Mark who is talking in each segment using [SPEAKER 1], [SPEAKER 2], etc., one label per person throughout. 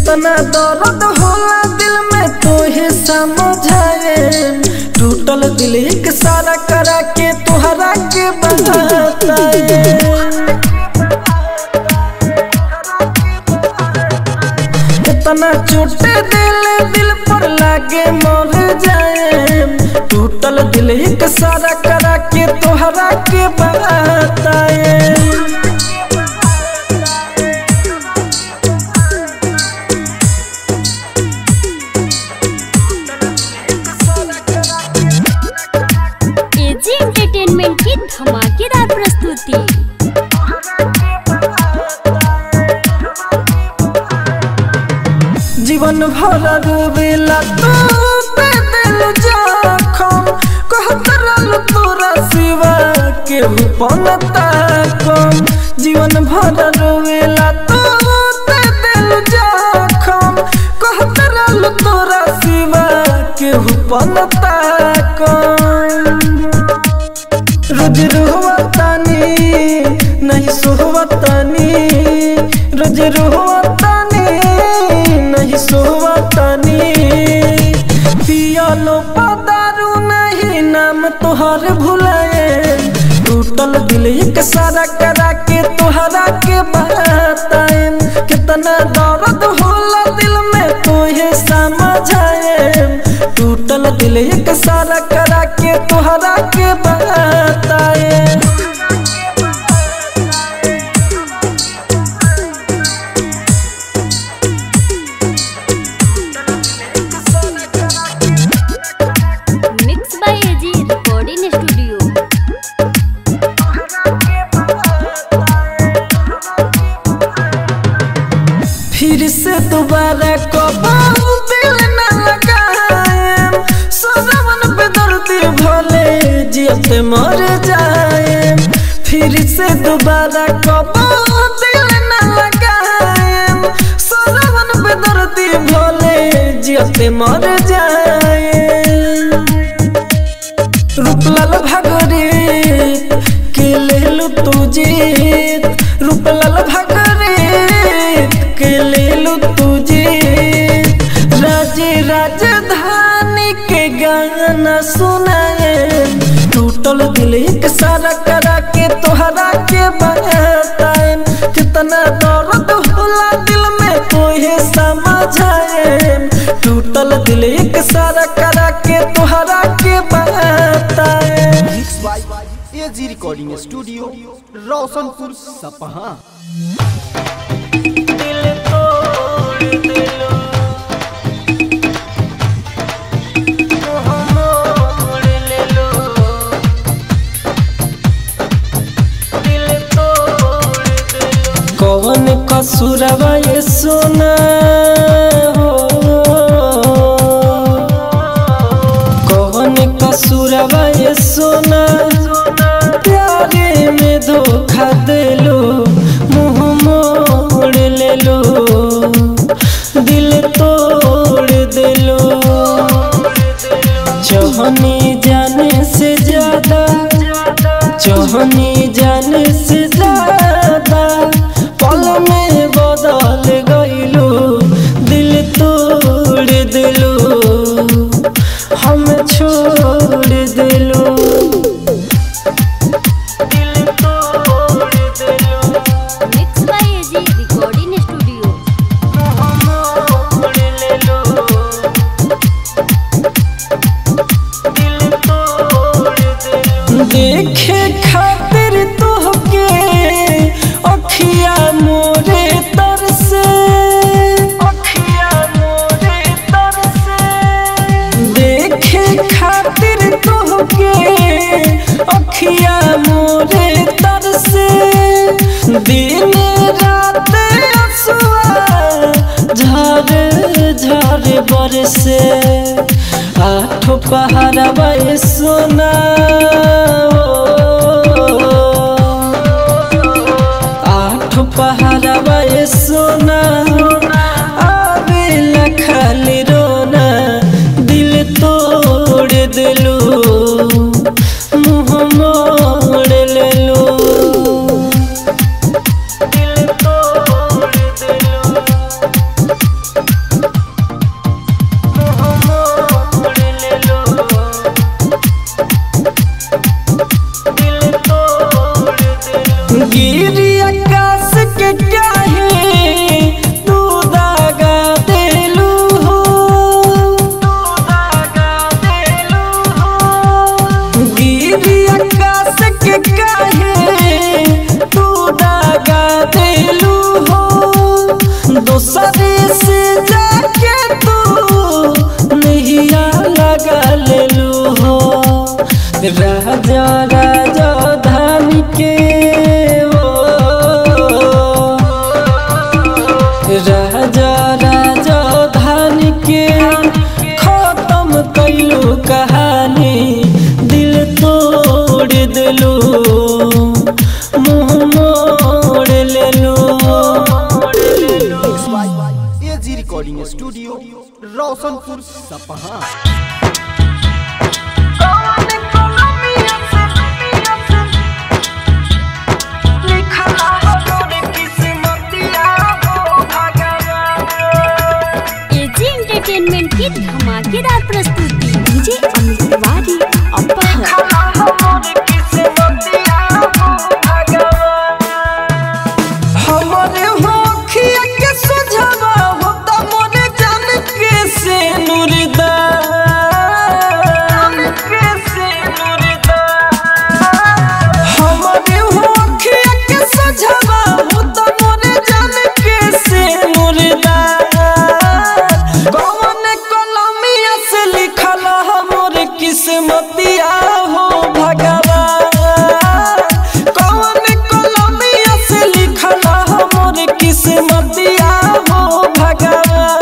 [SPEAKER 1] कितना दर्द होला दिल में तोहे समझाए टूटल दिल एक सारा करा के तुहरा के बताए कितना चोट दिल दिल पर लागे मर जाए टूटल दिल एक सारा करा के तोहरा के बताए
[SPEAKER 2] एजी एंटरटेनमेंट की धमाकेदार प्रस्तुति
[SPEAKER 1] जीवन भर रोवेला तू पे दिल जखम कहत रहल तोरा सिवा के पनता कम जीवन भर रोवेला तू पे दिल जखम कहत रहल तोरा सिवा के पनता कम रोज रोहतानी नहीं सोहतानी रोज रोहतानी नहीं सोहतानी पियालो पदारू नहीं नाम तोहर भुलाए टूटल दिल एक सारा करा के तोहरा के बताए कितना दर्द होला दिल में तोहे समझाए टूटल दिल एक सारा करा के तोहरा के बताए
[SPEAKER 2] mix by AG recording studio
[SPEAKER 1] फिर से दोबारा कबाऊ दिल न लगाए सजवन पे दर्दी भले जियते मर जाए फिर से दोबारा कबाऊ दिल न लगाए सजवन पे दर्दी भले जियते मर जाए रूपलाल भागरे के लेलु तू जीत रूपलाल भागरे के लेलु तू जीत राजे राजधानी के गाना सुनाए टूटल दिल एक सारा करा के तोहरा के बताए कितना दर्द होला दिल में तोहे समझाए टूटल दिल एक सारा करा के तोहरा के बताए
[SPEAKER 3] mix by AG recording studio Roshanpur Sapaha
[SPEAKER 1] दिल तोड़ दिलो मोड़ ले लो दिल तोड़ दिलो कौन कसूरवा ये सोना हो कौन कसूरवा ये सोना प्यारे में धोखा दिलो मुंह मोड़ ले लो दिल तोड़ दिलो चाहनी जाने से ज्यादा चाहनी जाने से ज्यादा पल में बदल गईलो दिल तोड़ दिलो हम छोड़ दिलो दिल तोड़ दिलो
[SPEAKER 2] mix by AG recording studio
[SPEAKER 1] मोड़ ले लो दिल तोड़ दिलो देखे खातिर तोहके अखिया मोरे तरसे अखिया मोरे तरसे देखे खातिर तोहके अखिया मोरे तरसे दिन रात असुआ झर झर बरसे आठ पहाड़वा ये सोना आठ पहाड़वा ये सोना आवेला खाली रोना दिल तोड़ दिलो मुँह मोड़ ले लो दिल तोड़ दिलो से जाके तू नैया लगा ले लू हो राजा राजा धान के ओ राजा राजा धान के खत्म कैलू कहानी दिल तोड़ दिलू मुंह मोड़ लेलू
[SPEAKER 3] एजी रिकॉर्डिंग स्टूडियो रोशनपुर सपहा
[SPEAKER 2] एजी एंटरटेनमेंट की धमाकेदार प्रस्तुति डीजे अमित तिवारी अपहर
[SPEAKER 1] हमारे होखिया के सुझावा होता मोरे जान के से नुरदा के से नुरदा हमारे होखिया के सुझावा होता मोरे जान के से नुरदा कौन कलमिया से लिखल हमर किस्मतिया हो भगवान कौन कलमिया से लिखल हमर किस्मतिया हो भगवान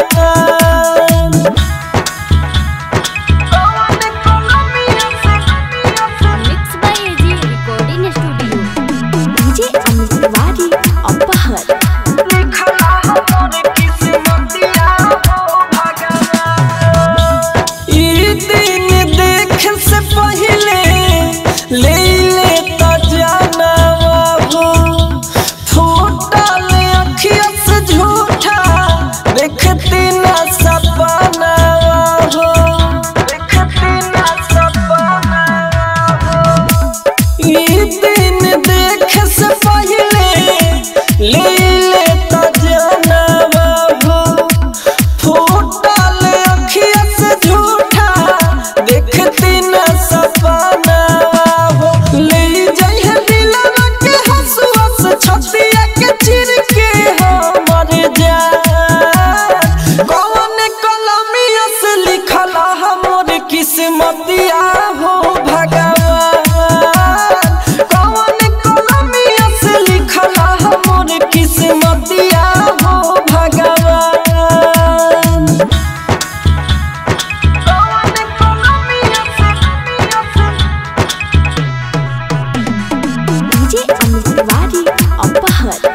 [SPEAKER 2] mix by AG recording studio
[SPEAKER 4] DJ Amit Tiwari अपहर
[SPEAKER 1] ई दिन देख से पहले ले ले त जाना हो फूटल अखिया से झूठा देखती ना सपना हो देखती ना सपना हो ई दिन देख से पहले ले ले त जाना हो फूटल अखिया से झूठा देखती न सपना हो ले जइहे दिलवा के हंसुआ से छतिया के चिर के हमर जान कौन कलमिया से लिखल हमर किस्मतिया हो भगवान कौन कलमिया से लिखल हमर किस्मतिया हो भगवान
[SPEAKER 4] डीजे अमित तिवारी अपहर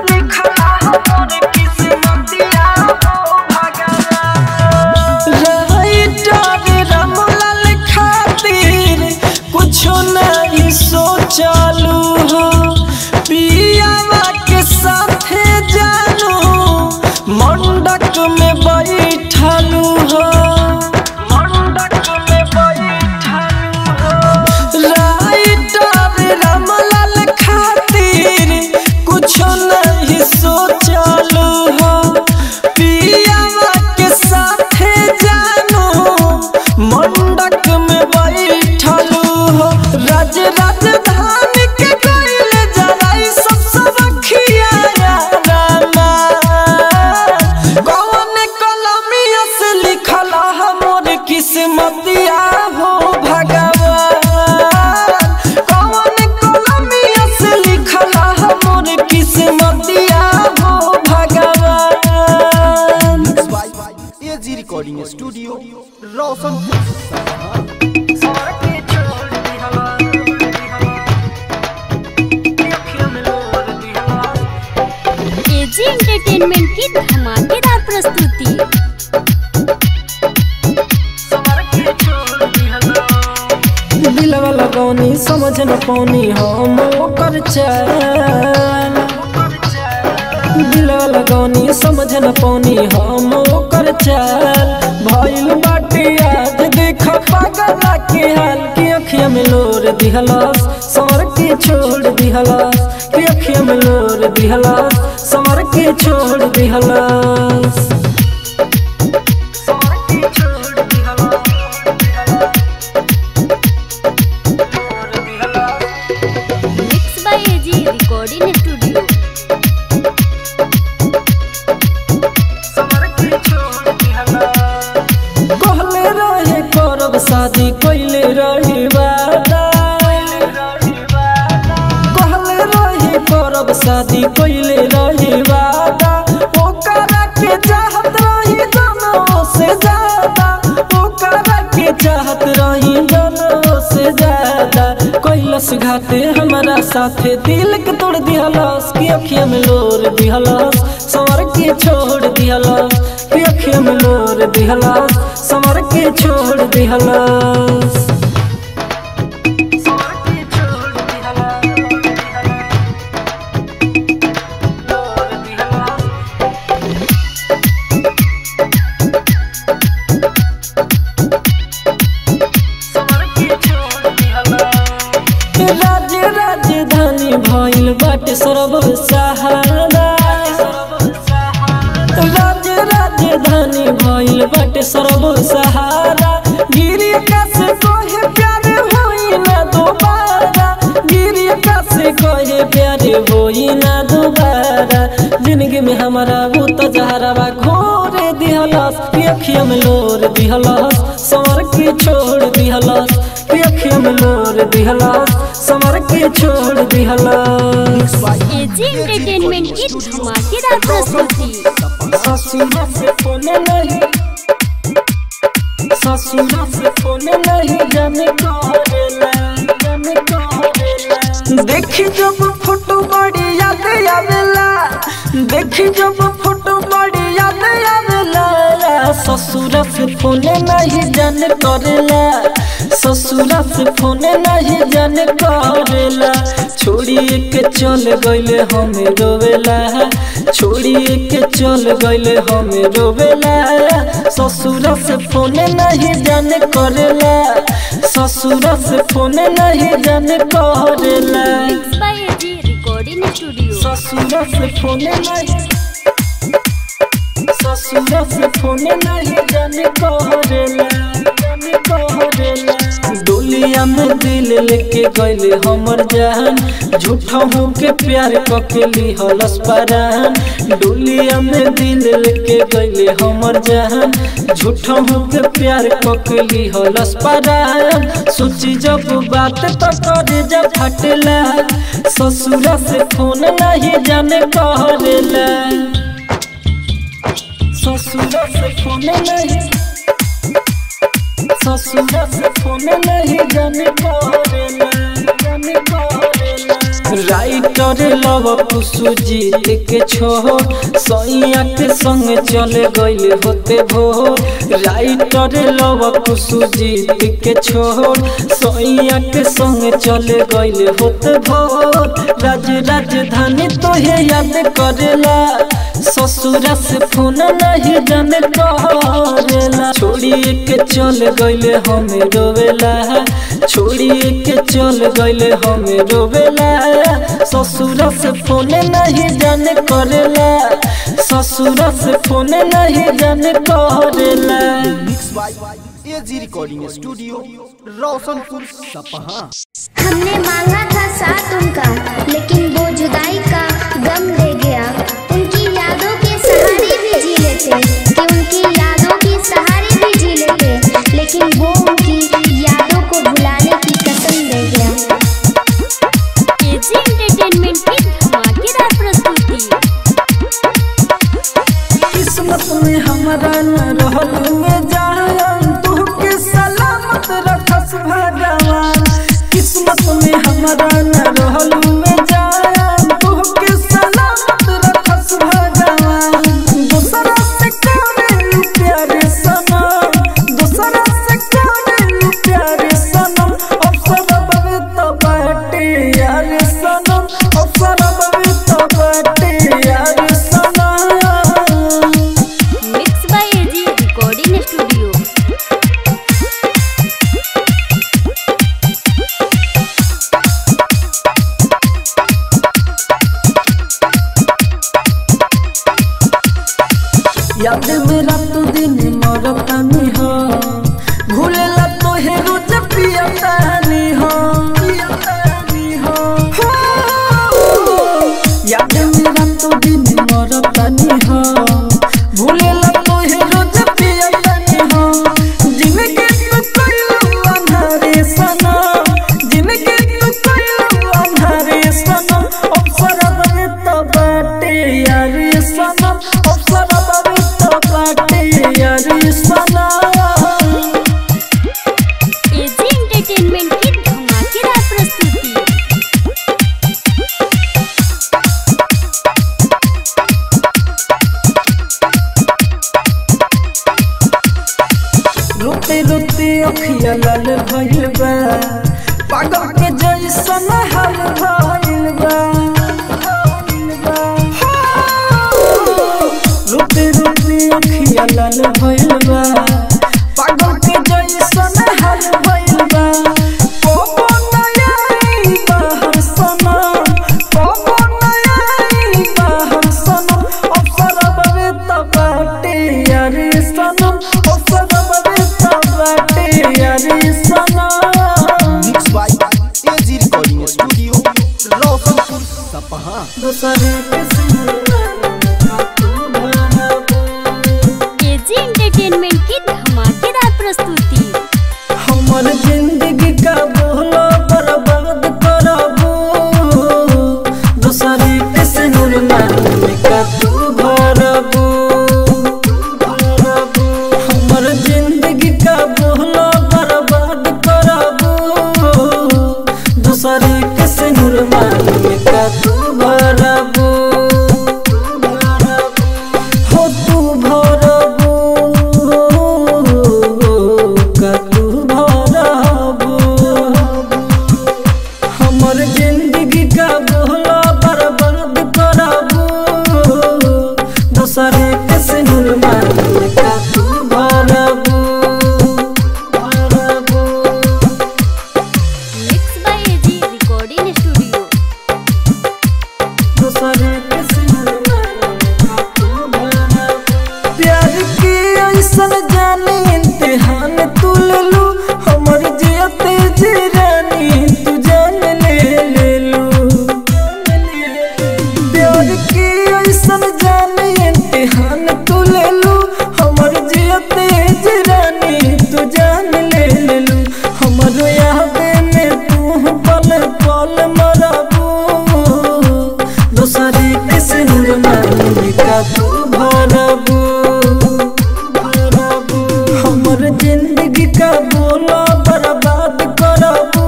[SPEAKER 1] राइटर रामलाल खातिर कुछो नहीं सोचलू हो पियावा के साथे जानू मंडक में बैठलू हो मंडक में बैठलू हो राइटर रामलाल खातिर कुछो नहीं सोचलू हो पियावा के साथे जानू मंडक में बैठलू हो राज राजधानी के गइल जराई सब सब खिया रामा कौन कलमिया से लिखल हमर किस्मतिया हो भगवान कौन कलमिया से लिखल हमर किस्मतिया हो भगवान
[SPEAKER 3] एजी रिकॉर्डिंग स्टूडियो रोशनपुर सपहा
[SPEAKER 2] एजी एंटरटेनमेंट की धमाकेदार प्रस्तुति
[SPEAKER 1] दिलवा लगौनी समझ न पौनी हम ओकर चाल दिलवा लगौनी समझ न पौनी हम ओकर चाल भइल बाटे आज देख पागला के हाल के अखिया में लोर दिहलस समर के छोड़ दिहलस के अखिया में लोर दिहलस समर के छोड़ दिहलस
[SPEAKER 2] mix by AG recording studio
[SPEAKER 1] कैले रही वादा कहले रही करब शादी कैले रही वादा ओकरा के चाहत रही जनों से ज्यादा ओकरा के चाहत रही जनों से ज्यादा कैलस घाते हमारा साथे दिल के तोड़ दिहलस की अखिया में लोर दिहलस संवर के छोड़ दिहलस की अखिया में लोर दिहलस संवर के छोड़ दिहलस संवर के छोड़ दिहलस लोर दिहलस राज्य राजधानी भइल बाटे सर्व सहारा राज्य राजधानी भइल बाटे सर्व सहारा गिरी आकाश कहे प्यारे होई ना दोबारा गिरी आकाश कहे प्यारे होई ना दोबारा जिंदगी में हमारा वो तजहरा घोरे दिहलस कि अखिया में लोर दिहलस संवर के छोड़ दिहलस कि अखिया में लोर दिहलस संवर के छोड़ दिहलस
[SPEAKER 2] एजी एंटरटेनमेंट की धमाकेदार प्रस्तुति
[SPEAKER 1] ससुरा से फोन नहीं ससुरा से फोन नहीं जाने करेला जाने करेला देखी जब फोटो बड़ी याद आवेला देखी जब फोटो बड़ी याद आवेला ससुरा से फोन नहीं जाने करेला ससुरा से फोन नहीं जाने करेला छोड़िए के चल गइले हमें रोवेला छोड़िए के चल गइले हमें रोवेला ससुरा से फोन नहीं जाने करेला ससुरा से फोन नहीं जाने करेला
[SPEAKER 2] mix by AG recording studio
[SPEAKER 1] ससुरा से फोन नहीं ससुरा से फोन नहीं जाने करेला जाने करेला डोलिया में दिल लेके गइले हमर जान झूठा हो के प्यार कके लिहलस परान डोलिया में दिल लेके गइले हमर जान झूठा हो के प्यार कके लिहलस परान सोची जब बात तो करे जब फटला ससुरा से फोन नहीं जाने करेला ससुरा से फोन नहीं ससुरा से फोन नहीं जाने करेला जाने करेला राइटर लव कुसु जीत के छो सैया के संग चले गइले होते भो राइटर लव कुसु जीत के छो सैया के संग चले गइले होते भो राज राजधानी तो हे याद करेला ससुरा से फोन नहीं जाने करेला छोड़िए के चल गइले हमें रोवेला छोड़िए के चल गइले हमें रोवेला ससुरा से फोन नहीं जाने करेला ससुरा से फोन नहीं जाने करेला
[SPEAKER 3] mix by AG recording studio Roshanpur Sapaha
[SPEAKER 5] हमने मांगा था साथ उनका लेकिन वो जुदाई का गम ले गया उनकी यादों के सहारे भी जी लेते कि उनकी यादों के सहारे भी जी लेते लेकिन वो उनकी यादों को भुलाने की कसम दे गया
[SPEAKER 2] एजी एंटरटेनमेंट की धमाकेदार प्रस्तुति
[SPEAKER 1] किस्मत में हमारा न रहल में जान तू के सलामत रखस भगवान किस्मत में हमारा न रहल में जान तू के सलामत रखस भगवान दूसरा से करे प्यारे सनम दूसरा से करे प्यारे सनम अवसर बवे तो बाटे यार सनम अवसर बवे तो बाटे यार सनम
[SPEAKER 2] mix by AG recording studio
[SPEAKER 1] याद मेरा तो दिन मरतानी हो भूलेला तो हे रोज पियतानी हो पियतानी हो हो। याद मेरा तो दिन मरतानी हो भूलेला तो हे रोज पियतानी हो जिंदगी तो कइलू अंधारी अखिया लाल भइल बा पागल के जैसन हाल भइल बा रोते रोते अखिया लाल भइल बा पागल के जैसन हाल भइल बा कोबो नयाई बाहर सनम कोबो नयाई बाहर सनम अवसर बवे तबाटे यारी सनम अवसर बवे तबाटे यारी सनम
[SPEAKER 3] mix by AG recording studio Roshanpur Sapaha
[SPEAKER 1] दूसरे के सिमरन तू भरबू
[SPEAKER 2] एजी एंटरटेनमेंट की धमाकेदार प्रस्तुति
[SPEAKER 1] हमर जिंदगी का बोलो बर्बाद करबू दूसरे के सिनुर नाम का तू भरबू हमर जिंदगी का बोलो बर्बाद करबू दूसरे के सिनुर नाम का तू भरबू हो तू भरबू का तू भरबू हमर जिंदगी का बोला बर्बाद करबू दूसरे के सिनुर मार का तू भरबू भरबू
[SPEAKER 2] mix by AG recording studio
[SPEAKER 1] दूसरे के सिनुर मार का तू भरबू प्यार की ऐसन जाने इम्तिहान तू ले लू हमर जियते जी रानी तू जान ले ले लू प्यार की ऐसन जाने इम्तिहान तू ले लू हमर जियते जी रानी तू जान ले ले लू हमर यादे में तू पल पल मरबू दूसरे के सिंदूर मांग का तू भरबू भरबू हमर जिंदगी का बोला बर्बाद करबू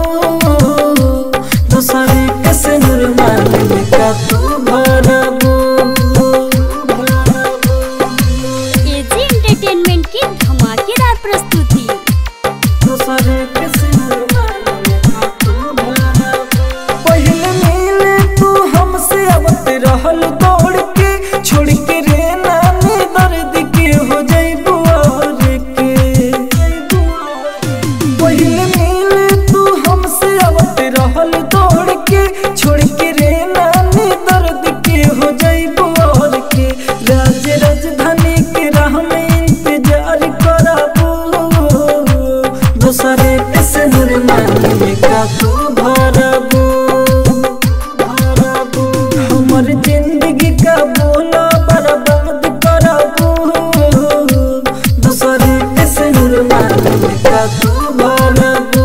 [SPEAKER 1] दूसरे के सिंदूर मांग का तू भरबू भरबू
[SPEAKER 2] एजी एंटरटेनमेंट की धमाकेदार प्रस्तुति
[SPEAKER 1] दूसरे के सिंदूर मांग का तू भरबू पहले मिले तू हमसे आवत रहल दौड़ के छोड़ के रे नानी दर्द के हो जाइबू और के पहले मिले तू हमसे आवत रहल दौड़ के छोड़ के रे नानी दर्द के हो जाइबू और के राज राजधानी के राह में इंतजार करबू दूसरे के सिंदूर मांग का तू भरबू भरबू हमर जिंदगी का बोला बर्बाद करबू दूसरे के सिंदूर मांग का तू भरबू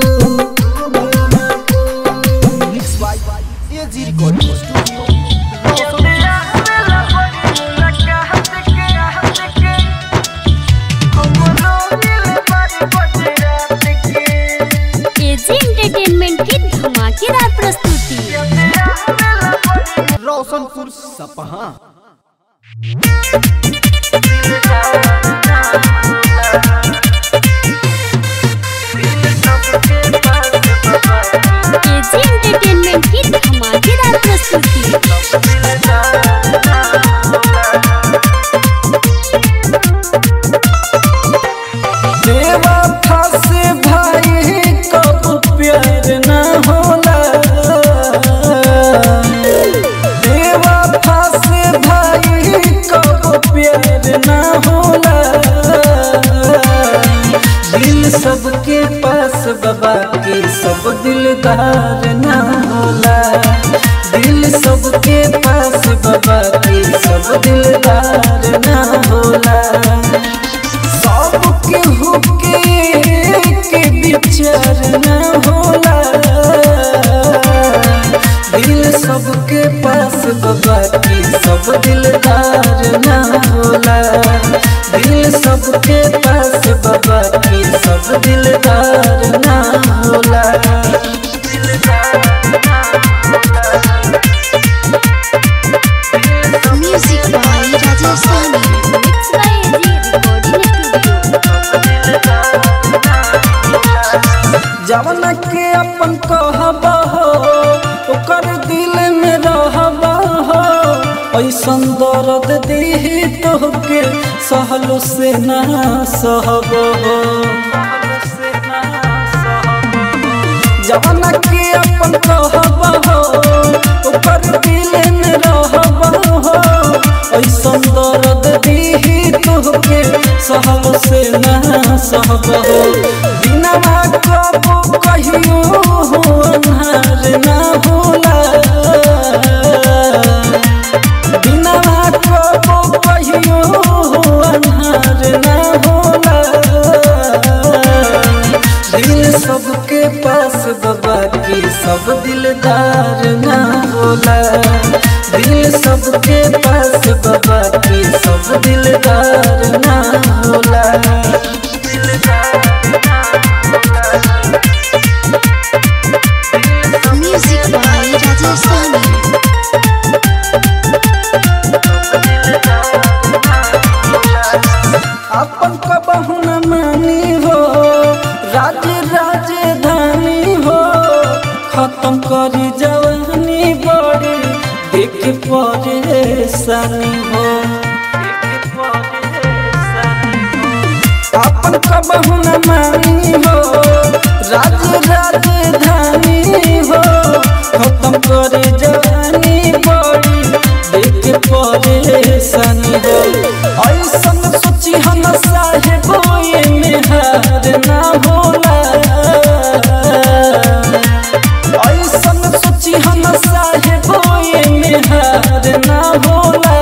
[SPEAKER 1] भरबू
[SPEAKER 3] mix by AG recording studio Roshanpur
[SPEAKER 2] AG entertainment की धमाकेदार प्रस्तुति
[SPEAKER 3] रोशनपुर सपहा
[SPEAKER 2] एजी एंटरटेनमेंट की धमाकेदार प्रस्तुति
[SPEAKER 1] देवा फासे भाई कब प्यार न होला देवा फासे भाई कब प्यार न होला दिल सबके पास बाबा के सब दिलदार न होला दिल सबके पास बाबा के सब दिलदार न होला सबके हुके के विचार न होला दिल सबके पास बाबा की सब दिलदार न होला दिल सबके पास बाबा की सब दिलदार न होला
[SPEAKER 4] music by Rajesh Sani
[SPEAKER 2] mix by AG recording studio
[SPEAKER 1] जवन के अपन कहब हो ओकर दिल में रहब हो ऐसन दर्द दीही तोहके सहलो से ना सहब हो जवन के अपन कहब हो ओकर दिल में रहब हो ऐसन दर्द दीही तोहके सहलो से ना सहब हो बिना कबो कहियो हो अन्हार ना होला बिना कबो कहियो हो अन्हार ना होला दिल सबके पास बाबा की सब दिलदार ना होला दिल सबके पास बाबा की सब दिलदार ना होला
[SPEAKER 4] म्यूजिक बाय राजेश साहनी
[SPEAKER 1] अपन कबहू न मानी हो राज राजधानी हो खत्म करी जवानी बड़ी देख परेशानी हो अपन कबहू न मानी हो राज राजधानी हो खत्म करे जवानी बड़ी देख परेशानी हो ऐसन सोची हम साहेब ये में हार ना होला ऐसन सोची हम साहेब ये में हार ना होला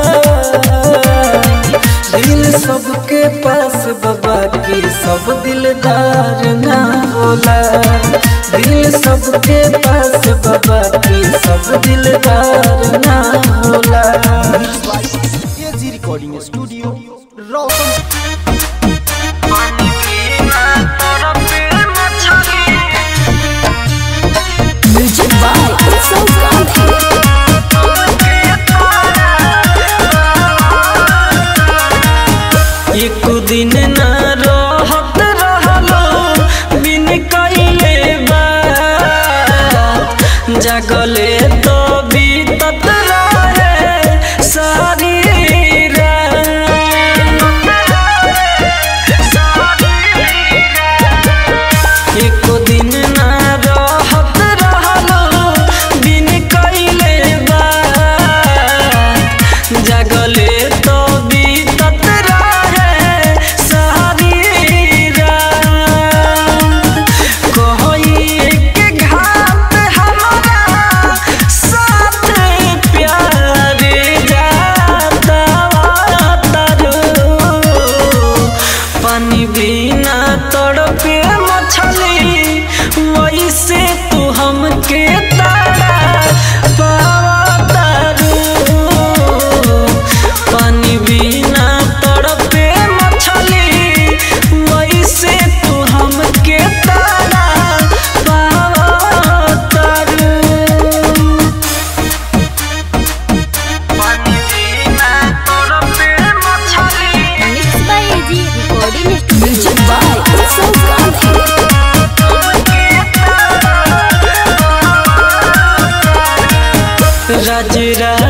[SPEAKER 1] दिल सबके पास बाबा की सब दिलदार ना होला दिल सबके पास बाबा की सब दिलदार ना होला
[SPEAKER 3] AG recording studio Roshan
[SPEAKER 2] music by Utsav Gandhi
[SPEAKER 1] एक दिन न रहत रहलो बिन कइले बा जगले तो बीतत रहे सारी रात। एक दिन न रहत रहलो बिन कइले बा जगले तो बीतत रहे सारी रात कोई के घाट हमारा साथ प्यार जाता तारू पानी बिना तड़पे मछली वैसे तू हमके तारा पावा तारू पानी बिना तड़पे मछली वैसे तू हमके तारा पावा तारू पानी बिना तड़पे मछली
[SPEAKER 2] mix by AG recording music by Utsav Gandhi
[SPEAKER 1] Raj